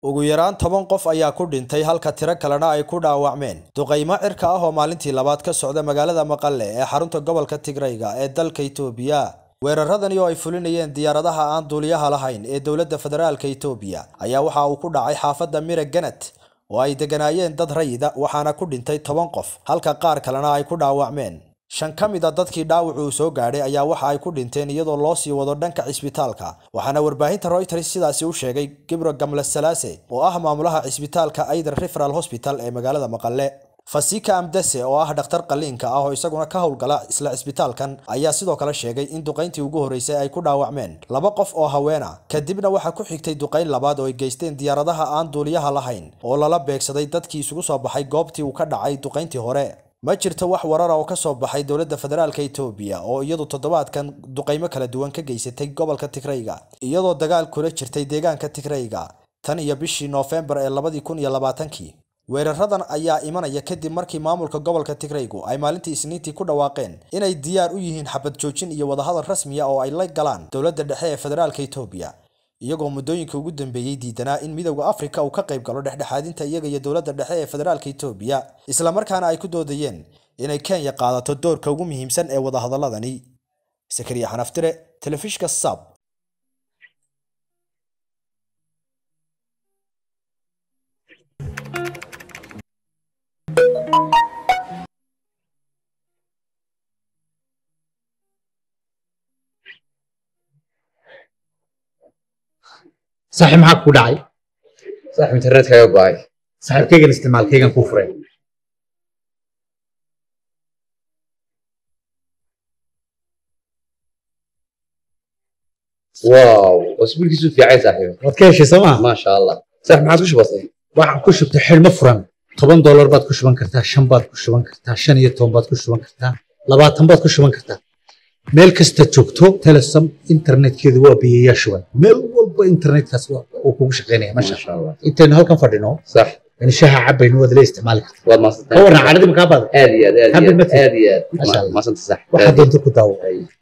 ugu yaraan toban qof ayaa ku dhintay halka tiro kalena ay ku dhaawacmeen duqaymo cirka ah oo maalintii labaad ka socda magaalada maqale ee xarunta gobolka tigrayga ee dalka itoobiya weeraradani oo ay fulinayeen diyaaradaha aan duuliyaha lahayn ee dowladda federaalka itoobiya ayaa waxa uu ku dhacay xaafadda mira ganet oo ay degganaayeen dad rayida waxaana ku dhintay toban qof halka qaar kalena ay ku dhaawacmeen shan ka mid a dadkii dhaawac uu soo gaadhay ayaa waxa ay ku dhinteen iyadoo loo sii wado dhanka cisbitaalka waxaana warbaahinta royters sidaasi u sheegay gibro gamle salaase oo ah maamulaha cisbitaalka aider referal hosbital ee magaalada maqale fasika amdase oo ah dhakhtar qaliinka ah oo isaguna ka howlgala isla cisbitaalkan ayaa sidoo kale sheegay in duqayntii ugu horreysay ay ku dhaawacmeen laba qof oo haweena kadibna waxaa ku xigtay duqayn labaad oo ay geysteen diyaaradaha aan duuliyaha lahayn oo lala beegsaday dadkii isugu soo baxay goobtii uu ka dhacay duqayntii hore ma jirto wax warara oo ka soo baxay dowladda federaalka itoobiya oo iyadu toddobaadkan duqaymo kala duwan ka geysatay gobolka tigrayga iyadoo dagaal kula jirtay deegaanka tigrayga tan iyo bishii noofembar ee labadii kun iyo labaatankii weeraradan ayaa imanaya kadib markii maamulka gobolka tigraygu ay maalintii isniintii ku dhawaaqeen inay diyaar u yihiin xabad joojin iyo wadahadal rasmiya oo ay la galaan dowladda dhexe ee federaalka itoobiya iyagoo muddooyinka ugu dambeeyey diidanaa in midowda afrika uu ka qayb galo dhexdhexaadinta iyaga iyo dowladda dhexe ee federaalka itoobiya islamarkaana ay ku doodayeen inay kenya qaadato doorka ugu muhiimsan ee wadahadaladani sakariya xanaftire telefishka sab saaxiib maxaa ku dhacay saaxiib internetkaaga go'ay saaxiibkaygan isticmaalkaygan kuu furay wow wasbiilkiisu fiicay saaxiib waad ka heshay soo maa maasha allah saaxiib maxaad ku shubatay waxaan ku shubtay xidhmo furan toban doolar baad ku shuban kartaa shan baad ku shuban kartaa shan iyo toban baad ku shuban kartaa labaatan baad ku shuban kartaa meel kasta joogto telesom internetkeedu waa biyayaa shuban meel walba internetkaas uu kugu shaqaynaya masha maasha allah intaynu halkan fadhino sax in shaha cabaynu waad la isticmaali kartaa waad ka maadsantahay warran cadhadii makaa baada aad iyo aad aad iyo Happy aad birthday. aad iyo aad Masha Allah. maasanta saaxiib waxaa aad iyo doonta ku daawo aad.